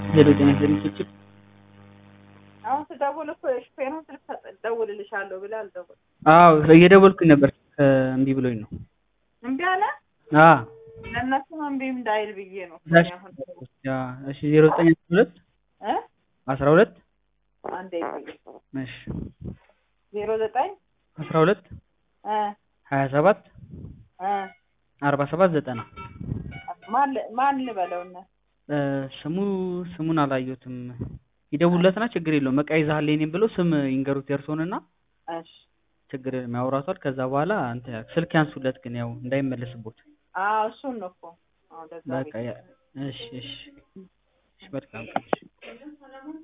ሄሎ ጤና ይስጥልኝ ችችል አሁን ስደውል እኮ የሹፌሩን ስልክ እደውልልሻለሁ ብለህ አልደወልክም። አዎ እየደወልኩኝ ነበር እምቢ ብሎኝ ነው እምቢ አለ። አ ለእነሱም እምቢ እንዳይል ብዬ ነው። ዳሽ አሁን ያ እሺ 0912 እ 12 አንዴ ብዬ እሺ ዜሮ ዘጠኝ 12 እ 27 እ 47 90 ማን ል- ማን ልበለውና እ ስሙ ስሙን አላየሁትም። ይደውሉለትና ችግር የለውም በቃ ይዘሃል የኔን ብሎ ስም ይንገሩት የእርስዎንና እሺ ችግር የለም ያወራቷል። ከዛ በኋላ እንትን ስልክ ያንሱለት ግን ያው እንዳይመለስቦት አዎ እሱን ነው እኮ አዎ ለዛ በቃ ብዬ ያ- እሺ እሺ እሺ በጣም